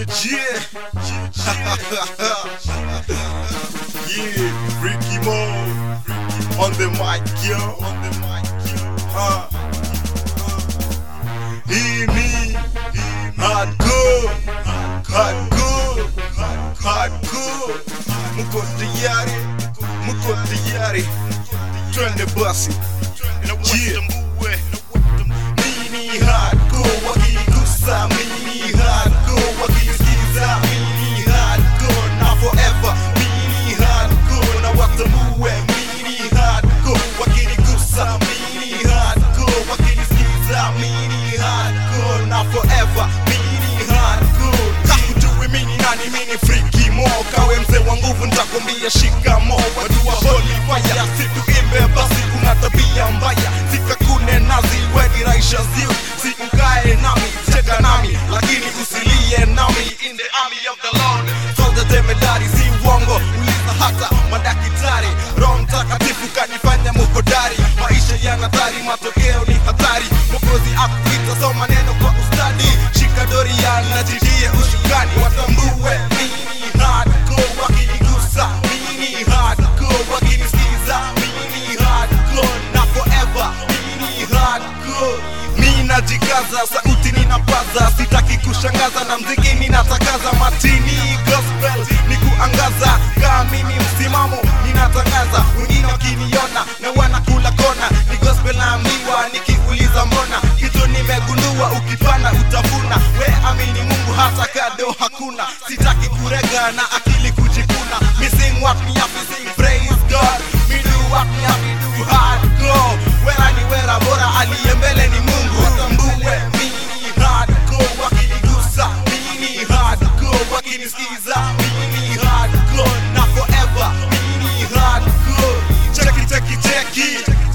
Yeah. yeah, Ricky Mo on the mic, yo. On the mic, yo. Uh. Hii ni hardcore, hardcore, hardcore. Mko tayari? Mko tayari? Twende basi. Yeah. Mini hardcore wakigusa, mini hardcore wakisikiza, mini hardcore na forever, mini hardcore na watambue, mini hardcore wakinigusa, mini hardcore wakinisikiza, mini hardcore na forever, mini hardcore. Kakujui mini nani, mini freaky mo, kawe mzee wa nguvu, nitakwambia shikamo, watu wa holy fire, situimbe basi, kuna tabia mbaya, sikakune nazi, weni raisha ziu, sikukae nami, cheka nami, lakini usilie nami, in the army of the Lord, soldier jemedari, si uongo, uliza hata madakitari, Roho Mtakatifu kanifanya muhodari, maisha yana hatari, matokeo ni hatari, Mwokozi akuita, soma neno kwa ustadi, shika doria na jitie ushukani, watambue mini hardcore, wakinigusa mini hardcore, wakinisikiza mini hardcore, na forever mini hardcore mi najikaza sauti ninapaza sitaki kushangaza na mziki ninatakaza matini gospel ni kuangaza kaa mimi msimamo ninatangaza wengine wakiniona na wanakula kona ni gospel naambiwa nikiuliza mbona kitu nimegundua ukipanda utavuna we amini mungu hata kado hakuna sitaki kurega na akili kujikuna missing what me up sing praise god me do what me up me do hardcore wera ni wera bora aliye mbele ni mungu tambue mini hardcore wakinigusa mini hardcore wakinisikiza mini hardcore na forever mini hardcore cheki cheki cheki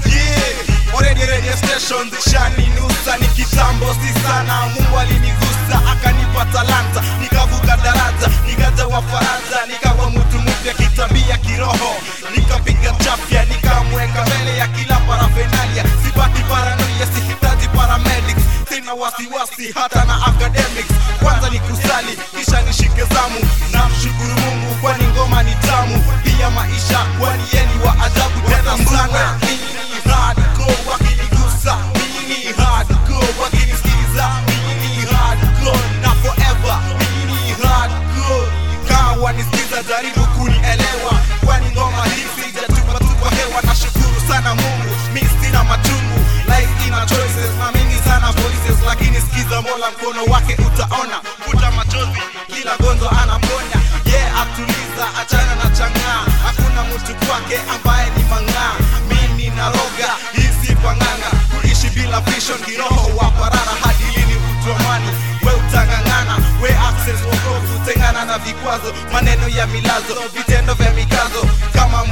yeah already radio station zishaninusa ni kitambo si sana mungu alinigusa akanipa talanta nikavuka daraja nikaja wa faraja nikawa mtu mpya kitabia kiroho nikapiga chafya nikamweka mbele ya kila parafenalia sipati paranoia sihitaji paramedics sina wasiwasi hata na academics kwanza ni kusali kisha nishike zamu na mshukuru mungu kwani ngoma ni tamu pia maisha kwani yeni wa ajabu tena sana Mini hardcore wakinigusa mini hardcore wakinisikiza mini hardcore na forever mini hardcore kawa nisikiza jaribu kunielewa kwani ngoma hii sijatupa tupa hewa na shukuru sana mungu mi sina machungu life ina choices na mingi sana voices lakini sikiza mola mkono wake utaona futa machozi kila gonzo anaponya ye yeah, atuliza achana na changaa hakuna mtu kwake ambaye ni mang'aa mimi naroga hizi panganga kuishi bila vision kiroho wa parara hadi lini utuamani we utangangana we access wokovu tengana na vikwazo maneno ya milazo vitendo vya mikazo kama